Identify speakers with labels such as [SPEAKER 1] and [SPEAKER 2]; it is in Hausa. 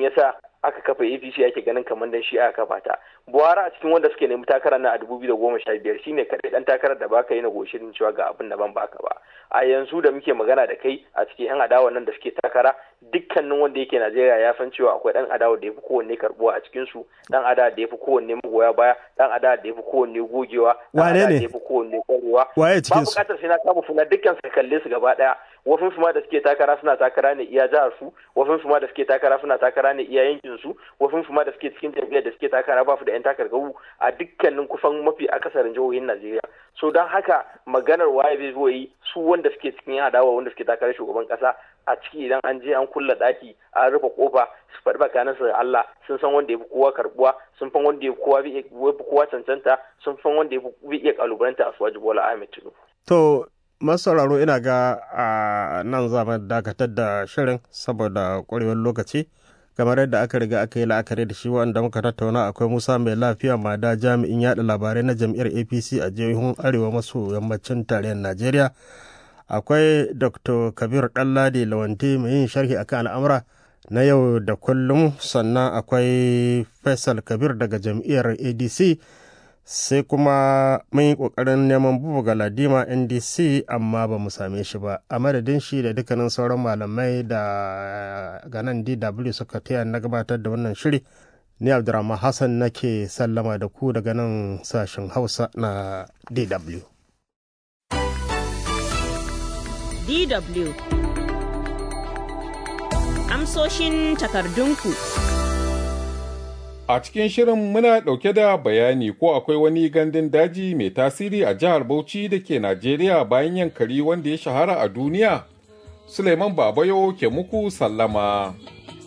[SPEAKER 1] yasa aka kafa APC ake ganin kamar dan shi aka kafa ta Buhari a cikin wanda suke nemi takara na a 2015 shine kadai dan takarar da baka yi na goshirin cewa ga abin da ban baka ba a yanzu da muke magana da kai a cikin yan adawa nan da suke takara dukkanin wanda yake Najeriya ya san cewa akwai dan adawa da yafi kowanne karbuwa a cikin su dan adawa da yafi kowanne magoya baya dan adawa da yafi kowanne gogewa dan
[SPEAKER 2] Wane
[SPEAKER 1] adawa
[SPEAKER 2] ne?
[SPEAKER 1] da yafi kowanne kwarewa
[SPEAKER 2] Waye
[SPEAKER 1] ba
[SPEAKER 2] cikin su?
[SPEAKER 1] bukatar sai na kama suna dukkan su kalle su gaba daya wafin su ma da suke takara suna takara ne iya jihar su wafin su ma da suke takara suna takara ne iya yankin su wafin su ma da suke cikin jam'iyyar da suke takara ba su da yan takarkaru a dukkanin kusan mafi akasarin jihohin Najeriya so don haka maganar waye zai zo yi su wanda suke cikin yan adawa wanda suke takarar shugaban kasa a ciki idan an je an kulla daki an rufe kofa su faɗi bakanan su da Allah sun san wanda ya fi kowa karbuwa sun san wanda ya fi kowa bi- ya fi kowa cancanta sun san wanda ya fi iya kalubalanta a suwaji Bola Ahmed Tinubu
[SPEAKER 2] To, masauraro ina ga a nan za mu dakatar da shirin saboda ƙwarewar lokaci. Kamar yadda aka riga aka yi la'akari da shi wanda muka tattauna akwai Musa mai lafiya mada jami'in yaɗa labarai na jam'iyyar APC a jihohin Arewa maso yammacin tarayyar Najeriya. Akwai Dr. Kabir Ɗanladi Lawanti mai yin sharhi akan al'amura na yau da kullum sannan akwai Faisal Kabir daga jam'iyyar ADC. sai kuma mun yi ƙoƙarin neman bubu galadima ndc amma ba mu same shi ba a madadin shi da dukkanin sauran malamai da ganan dw suka taya na gabatar da wannan shiri ni abdurrahman hassan nake sallama da ku daga nan sashen hausa na dw
[SPEAKER 3] DW. Amsoshin takardunku.
[SPEAKER 4] A cikin shirin muna ɗauke da bayani ko akwai wani gandun daji mai tasiri a jihar Bauchi da ke Najeriya bayan yankari wanda ya shahara a duniya. Suleiman Babayo ke muku sallama.